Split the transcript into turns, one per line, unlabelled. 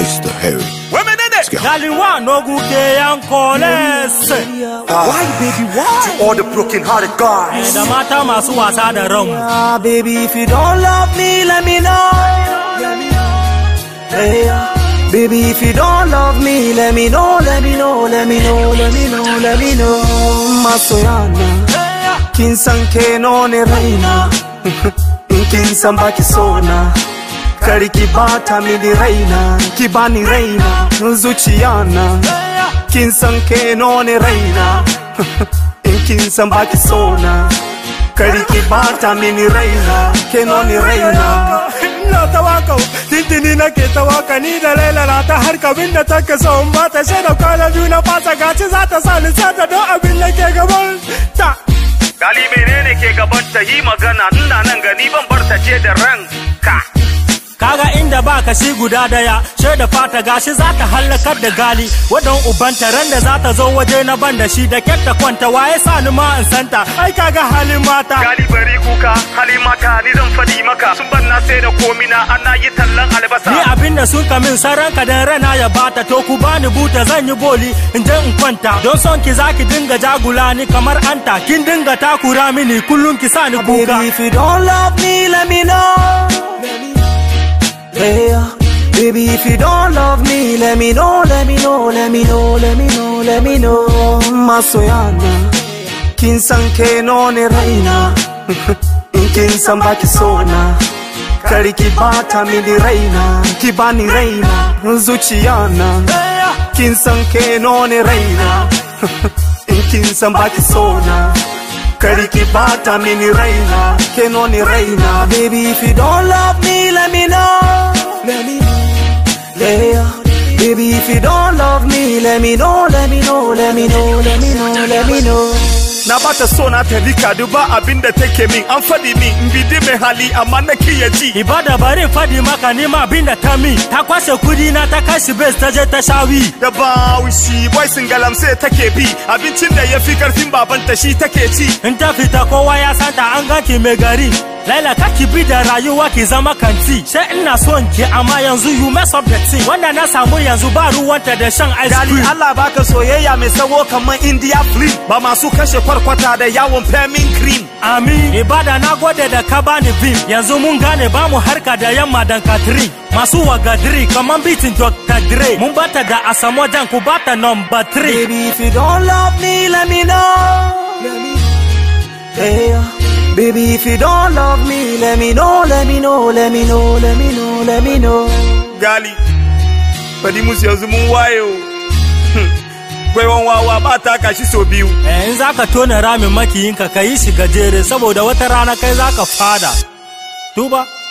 Mr. Harry.
Women in it.
Galiwa no guke yankoles.
Why, baby, why?
All the broken hearted guys.
Da mata masu wasa da ranmu.
Ah, baby, if you don't love me, let me know. Hey, ah, baby, if you don't love me, let me know, let me know, let me know, let me know, let me know. Masoyana, kin san ke no ne raina, in kin san baki sona. Kar ki bata mini raina, ki bani raina, zuciyana. Kin san ke no ne raina, in kin san baki sona. Kar ki bata mini raina, ke no ne raina.
Ina ta waka tintini nake ta waka ni da Laila na ta har kabin da take so in ba ta shaida kwana biyu na fasa gaci za ta sa ni sata don abin da ke gaban ta.
Gali menene ke gaban ta yi magana ina nan gani ban bar ta ce da ranka.
Kaga inda ba ka shi guda daya, she da fata gashi za ta hallakar da gali, wadon ubanta ran da za ta zo waje na ban da shi da kyakta kwanta waye sa ni ma in santa, ai kaga halin mata.
Gali bari kuka hali mata ni zan fadi maka sun ban na sai da komina ana yi tallan albasa.
Ni abin da sun kamin saranka da rana ya bata to ku bani buta zan yi boli in je in kwanta don son ki zaki dinga jagula ni kamar anta kin dinga takura mini kullum ki sa ni
Baby,
kuka.
if you don't love me, let me know. Hey, uh, baby, if you don't love me, let me know, let me know, let me know, let me know, let me know. Masoyana, kin san ke no ne raina, in kin san baki sona. Kar ki bata mini raina, ki bani raina, zuciyana. Kin san ke no ne raina, in kin san baki sona. Kari ki bata mini raina, ke no ni raina. Baby, if you don't love me, let me know. Let me know. Yeah. Baby, if you don't love me, let me know, let me know, let me know, let me know, let me know.
Na bata so na ta rika duba abin da take min an fadi min in bidi mai hali amma na kiya ji.
Ibada bari fadi maka ni ma abin da ta min, ta kwashe kudi na ta kashi base ta je ta shawi.
Da bawishi boy singalam sai take bi abincin da ya fi karfin babanta shi take ci.
In ta fita kowa ya santa an ganki mai gari. Laila kaki bi da rayuwa ki zama kanti. Sai ina son ki amma yanzu you mess up the thing. Wanda na samu yanzu ba ruwanta da shan ice
Gali
cream.
Allah baka soyayya mai tsawo kamar India film ba masu kashe kwarkwata da yawon femin cream.
Amin. Ibada na gode da ka bani vim. Yanzu mun gane ba mu harka da yamma dan katri. Masu wagadiri kamar bitin Dr. Dre. Mun bata da asamo dan ku bata number 3.
Baby, if you don't love me, let me know. Let me Yeah. Baby, if you don't love me, let me know, let me know, let me know, let me know, let me know.
Gali fadi musu yanzu mun wayo. Gwaiwan wawa ba ta kashi so biyu.
Eh, in za ka tona ramin makiyinka ka yi shi gajere saboda wata rana kai za ka fada. Tuba.